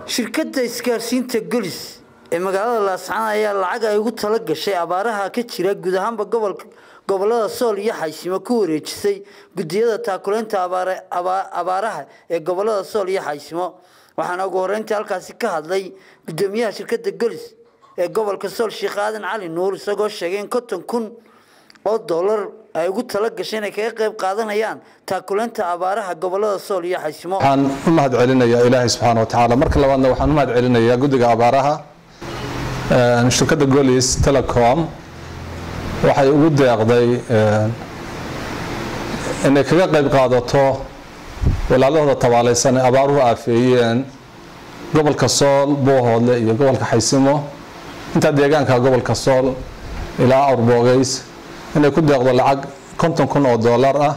shirkadda isgaarsiinta golis ee magaalada laascaan ayaa lacag ay ugu tala gashay abaaraha ka jira guud ahaanba gobolka gobolada sool iyo xaysimo ku wareejisay gudiyada taakuleynta abaaraha ee gobolada sool iyo xaysimo waxaana ugu horeyntii halkaasi ka hadlay gudoomiyaha shirkadda golis ee gobolka sool sheekh aadan cali nuur isagoo sheegay in konton kun oo dollar ay ugu tala gashay inay kaga qayb qaadanayaan taakuleynta abaaraha gobolada sool iyo xaysimo waxaan u mahad celinayaa ilaahay subxaana watacaala marka labaadna waxaan u mahad celinayaa guddiga abaaraha shirkadda golis telecom waxay ugu deeqday inay kaga qayb qaadato walaalahooda tabaalaysan ee abaaruhu aafeeyeen gobolka sool boohoodle iyo gobolka xaysimo intaa deegaanka gobolka sool ilaa awrboogeys inay ku deeqdo lacag konton kun oo dollar ah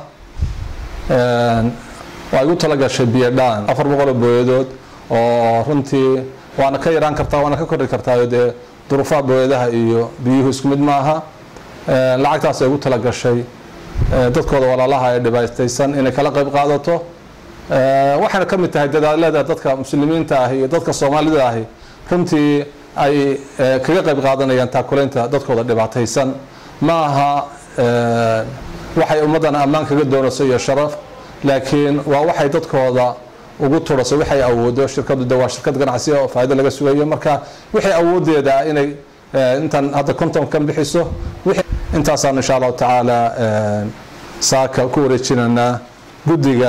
ay ugu talagashay biyadhaan afar boqoloo booyadood oo runtii waana ka yaraan kartaa waana ka kordhi kartaa dee duruufaha booyadaha iyo biyuhu isku mid maaha lacagtaas ay ugu talagashay dadkooda walaalaha ee dhibaataysan inay kala qayb qaadato waxayna ka mid tahay dadaalada dadka muslimiinta ahi iyo dadka soomaalida ahi runtii ay kaga qayb qaadanayaan taakuleynta dadkooda dhibaataysan ma aha waxay ummaddan ammaan kaga doonayso iyo sharaf laakiin waa waxay dadkooda ugu turayso waxay awoodo shirkadu de waa shirkad ganacsi oo faa'iido laga sugayo marka wixii awoodeeda inay intan hadda konton kan bixiso intaasaan insha allahu tacaala saaka ku wareejinanaa guddiga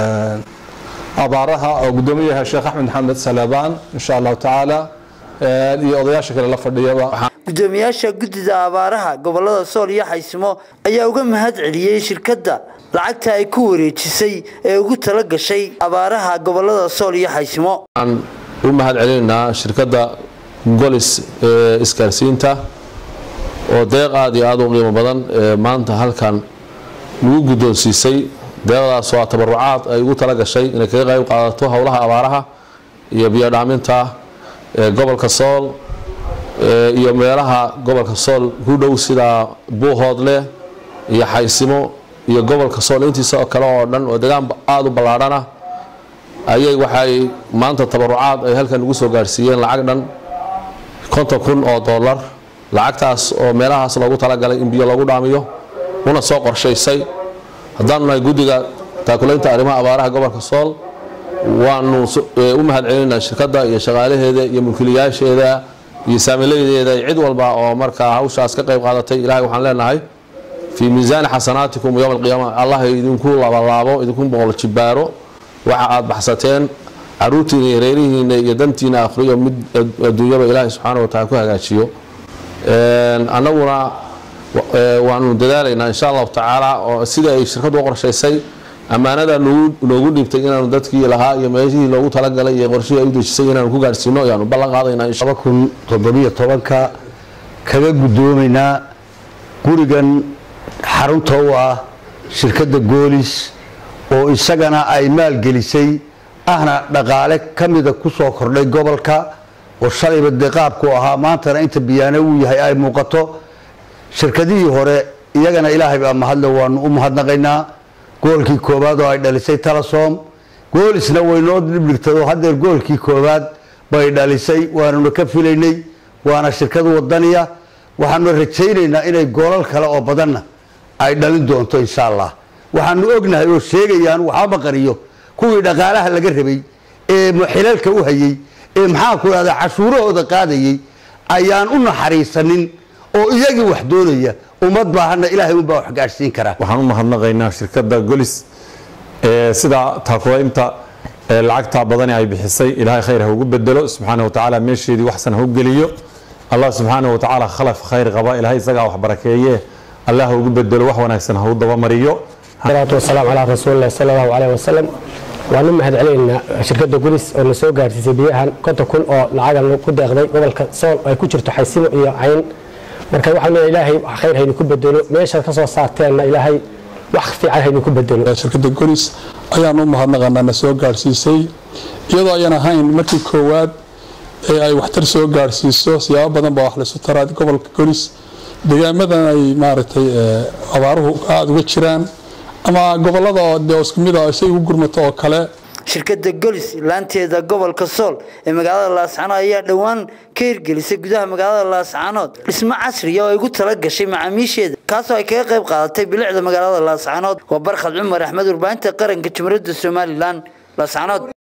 abaaraha oo guddoomiyaha sheekh axmed maxamed salabaan insha allahu tacaala iyo odayaasha kale la fadhiyaba gudoomiyaasha guddida abaaraha gobolada sool iyo xaysimo ayaa uga mahad celiyey shirkadda lacagta ay ku wareejisay ee ugu tala gashay abaaraha gobolada sool iyo xaysimo waxaan u mahad celinaynaa shirkadda golis ee isgaarsiinta oo deeq aada iyo aada u qiimo badan ee maanta halkan lagu guddoonsiisay deeqdaas oo tabarucaad ay ugu tala gashay inay kaga qayb qaadato howlaha abaaraha iyo biyodhaaminta ee gobolka sool iyo meelaha gobolka sool ku dhow sida buuhoodle iyo xaysimo iyo gobolka sool intiisa oo kale oo dhan oo degaan aada u ballaadhana ayay waxay maanta tabarucaad ay halkan ugu soo gaarsiiyeen lacag dhan konton kun oo dollar lacagtaas oo meelahaas loogu talagalay in biyo loogu dhaamiyo una soo qorshaysay haddaanu nahay guddiga taakulaynta arrimaha abaaraha gobolka sool waanu u mahad celinaynaa shirkadda iyo shaqaalaheeda iyo mulkiilayaasheeda iyo saamilaydeeda cid walba oo markaa hawshaas ka qayb qaadatay ilahay waxaan leenahay fii miisaani xasanaatikum yowma alqiyaama allah idinku labalaabo idinku boqol jibaaro waxa aad baxsateen caruurtiina iyo reerihiina iyo dantiina akhriyo mid adduunyaba ilaahay subxaana wataala ku hagaajiyo annaguna waanu dadaalaynaa insha allahu tacaala oo sida ay shirkaddu u qorshaysay ammaanada noogu dhiibtay inaanu dadkii lahaa iyo meeshihii loogu talagalay iyo qorshihii ay u dejisay inaanu ku gaarsiino ayaanu ballan qaadaynaa kun toddobiyo tobanka kaga guddoomaynaa gurigan xarunta u ah shirkadda goolis oo isagana ay maalgelisay ahna dhaqaale ka mida ku soo kordhay gobolka oo shalayba dee qaabku ahaa maantana inta biyaane uu yahay ay muuqato shirkadihii hore iyagana ilaahay baa mahadle waanu u mahadnaqaynaa goolkii koowaad oo ay dhalisay talasom goolisna waynoo dhibdhigtado hadeer goolkii koowaad bay dhalisay waanuna ka filaynay waana shirkad wadaniya waxaanu rajaynaynaa inay goolal kale oo badanna ay dhalin doonto insha allah waxaanu ognahay oo sheegayaan waxba qariyo kuwii dhaqaalaha laga rabay ee xilalka u hayey ee maxaa ku dhahda cashuurahooda qaadayey ayaan u naxariisanin oo iyagii wax doonaya ummad baahana ilaahay unbaa wax gaadhsiin karaa waxaan u mahadnaqaynaa shirkadda golis ee sida taakulaynta ee lacagta badani ay bixisay ilaahay khayr ha ugu bedelo subxaana wa tacaala meesheedii waxsan ha u geliyo allah subxaana wa tacaala khalaf khayr qaba ilaahay isagaa wax barakeeye allah ha ugu bedelo wax wanaagsan ha u dabamariyo salaatu wasalaam calaa rasuulillahi sala allahu caleyhi wasalam waanu mahad celinaynaa shirkadda gulis oo na soo gaarsiisay biyahan konton kun oo lacagan ku deeqday gobolka sool ay ku jirto xaysimo iyo cayn marka waxaan leeyahay ilaahay khayr haynu ku bedelo meeshaad ka soo saarteenna ilaahay wax fiican haynu ku bedelo shirkadda golis ayaan u mahadnaqanaa na soo gaarsiisay iyadoo ayan ahayn markii koowaad ee ay waxtar soo gaarsiiso siyaabo badan baa wax laysu taraa gobolka golis deegaamadan ay maaragtay abaaruhu aada uga jiraan ama gobolada oo dee isku mid ah isay ugu gurmato oo kale shirkadda golis laanteeda gobolka sool ee magaalada laascaanood ayaa dhowaan ka hirgelisay gudaha magaalada laascaanood dhismo casriya oo ay ugu tala gashay macaamiisheeda kaasoo ay kaga qayb qaadatay bilicda magaalada laascaanood waa barkhad cumar axmed warbaahinta qaranka jumhuuriyadda somalilan laascaanood